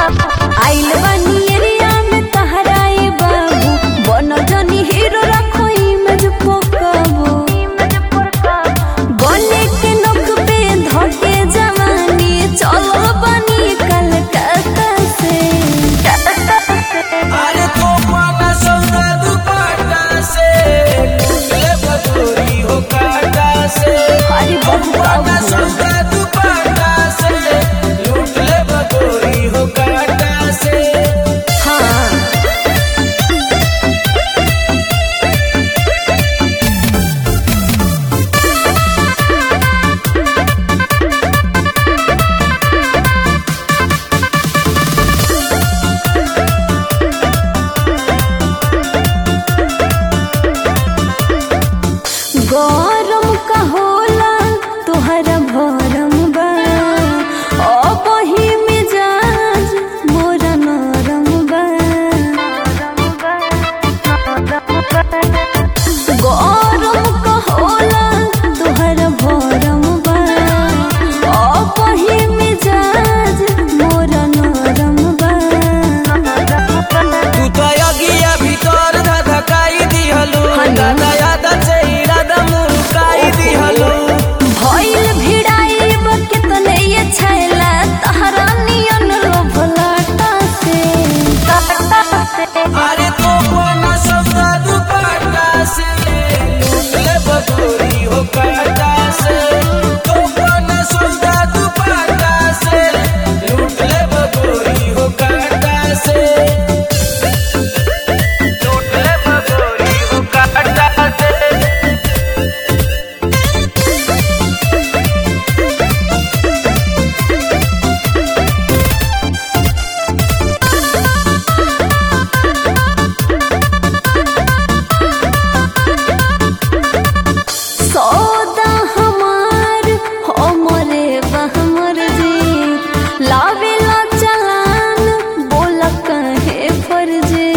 आइल बानी एरिया में तहराए बाबू बन जनी हीरो रखो इमेज पोकाबू गले के नख पे धके जवानी चलो बनी कलकत्ता से अरे तो पाना सौदा दुपट्टा से ले बदोरी हो काटा से अरे बाबू पाना सौदा दुपट्टा से लूट ले बदोरी हो काटा से हाँ गरम का होला तोहरा भरम बा अब ही मिजाज मोरा नरम बा गरम का होला तोहरा भरम बा अब ही मिजाज मोरा नरम बा तू तो अगिया भीतर धधकाई दिहलू हाँ ना। दादा याद से इरादा मुकाई दिहलू भइल भिड़ाई कितने ये छैला तहरा नियन लोभलाटा से अरे तो पाना सौदा दुपट्टा से लूट ले बदोरी हो काटा से तो पाना सौदा दुपट्टा से लूट ले बदोरी हो काटा से लूट ले बदोरी हो काटा से सौदा हमार हमरे बहमर जी लावेला चलान बोल कहे फर्जी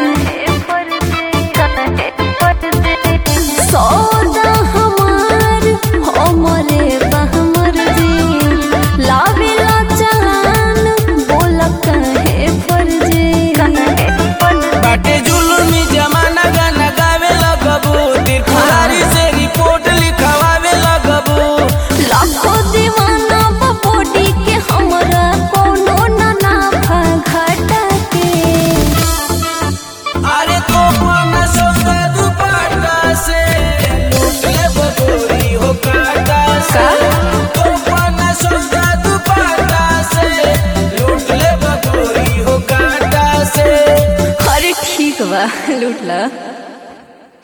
सौदा हमार हमरे बहमर जी लावेला चलान बोल कहे फर्जी बाटे जुलुमी जमाना गाना गावे लगबू तिरफुलारी से रिपोर्ट लिखवावे लगबू लाखों दीवाना बपोडी के हमरा कोनो ना नाफा घाटा के अरे तो पाना सौदा दुपट्टा से लूट ले बदोरी हो काटा से तो पाना सौदा दुपट्टा से लूट ले बदोरी हो काटा से अरे ठीक बा लूट ला